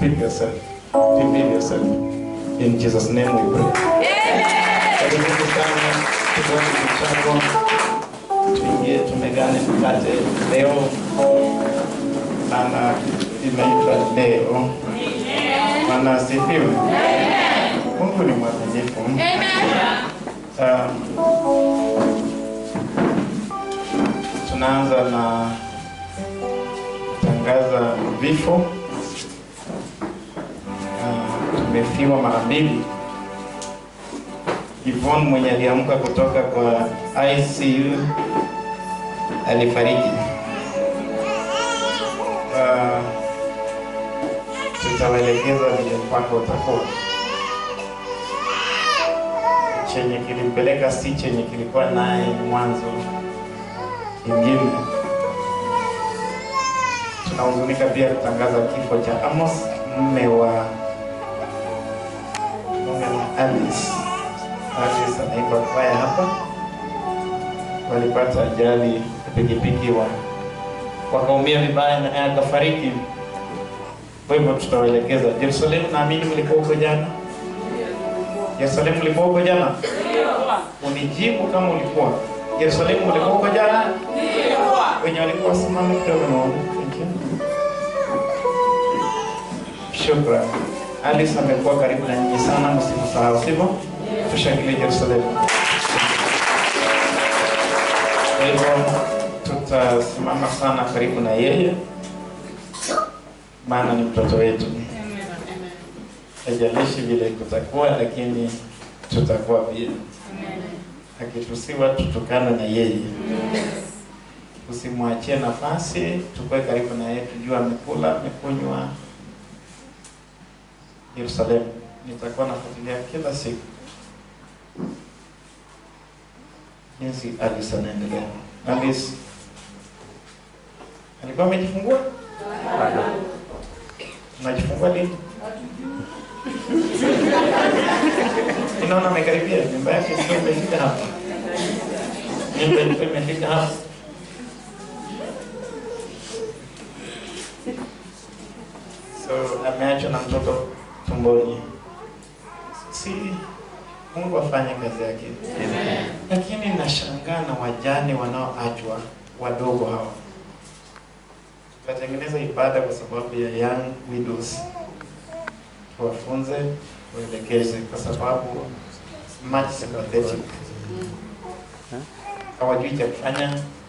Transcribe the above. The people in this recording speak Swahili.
speak yourself. Reveal yourself. In Jesus' name we pray. Karibuni sana tuone mchango. Tuingie tumegane mkate leo. Maana imeitwa leo. Maana asifiwe. Mungu ni mwaminifu. Um, tunaanza na tangaza vifo. Uh, tumefiwa mara mbili. Yvonne mwenye aliamka kutoka kwa ICU alifariki. Uh, tutawaelekeza vile mpango utakuwa. Chenye kilimpeleka si chenye kilikuwa naye mwanzo ingine. Tunahuzunika pia kutangaza kifo cha Amos, mume wa mume wa Alice. Alice anaimba kwaya hapa, walipata ajali ya pikipiki wa wakaumia vibaya na naye akafariki. Kwa hivyo tutawaelekeza. Yerusalemu, naamini mlikuwa huko jana. Yerusalemu, mlikuwa huko jana? Unijibu kama ulikuwa. Yerusalemu, mlikuwa huko jana? Wenye walikuwa simama kidogo na waone. Thank you. Shukran. Alice amekuwa karibu na nyinyi sana, msimsahau, sivyo? Tushangilie Yerusalemu. Kwa hivyo tutasimama sana karibu na yeye, maana ni mtoto wetu. Haijalishi vile kutakuwa, lakini tutakuwa pia. Akitusiwa tutukane na yeye, usimwachie nafasi, tukue karibu na yeye, tujue amekula, amekunywa. Yerusalemu, nitakuwa nafuatilia kila siku jinsi Alice anaendelea. Alice alikuwa amejifungua? Unajifungua lini? Inaona amekaribia, nyumba yake ilikuwa imefika hapa, nyumba ilikuwa imefika hapa. So ameachwa na mtoto tumboni. Si Mungu afanye kazi yake. Lakini nashangaa na wajane wanaoachwa wadogo hawa. Tukatengeneza ibada kwa sababu ya young widows, tuwafunze, tuwaelekeze, kwa sababu much sympathetic, hawajui cha kufanya,